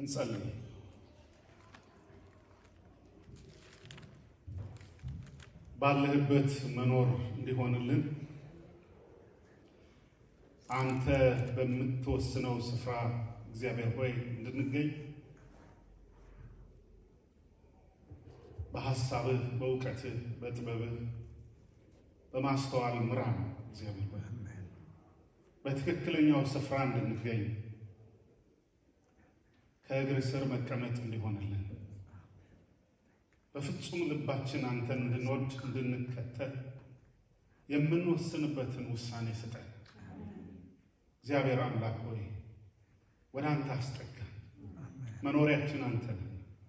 እንጸልይ። ባለህበት መኖር እንዲሆንልን አንተ በምትወስነው ስፍራ እግዚአብሔር ሆይ እንድንገኝ በሐሳብህ፣ በእውቀትህ፣ በጥበብህ፣ በማስተዋል ምራን። እግዚአብሔር ሆይ በትክክለኛው ስፍራ እንድንገኝ ከእግር ስር መቀመጥ እንዲሆንልን በፍጹም ልባችን አንተን እንድንወድ እንድንከተል የምንወስንበትን ውሳኔ ስጠን። እግዚአብሔር አምላክ ሆይ ወደ አንተ አስጠጋን። መኖሪያችን አንተ ነህና፣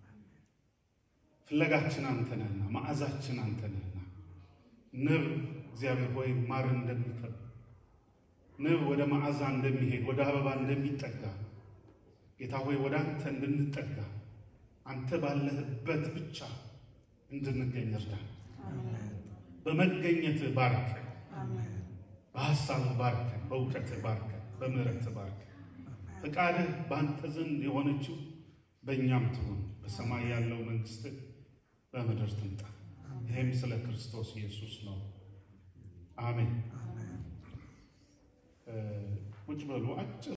ፍለጋችን አንተ ነህና፣ መዓዛችን አንተ ነህና ንብ እግዚአብሔር ሆይ ማር እንደሚከብ ንብ ወደ መዓዛ እንደሚሄድ ወደ አበባ እንደሚጠጋ ጌታ ሆይ ወደ አንተ እንድንጠጋ አንተ ባለህበት ብቻ እንድንገኝ እርዳን። በመገኘትህ ባርከን፣ በሐሳብህ ባርከን፣ በእውቀትህ ባርከን፣ በምሕረትህ ባርከን። ፈቃድህ በአንተ ዘንድ የሆነችው በእኛም ትሁን። በሰማይ ያለው መንግሥትህ በምድር ትምጣ። ይህም ስለ ክርስቶስ ኢየሱስ ነው። አሜን። ቁጭ በሉ አጭር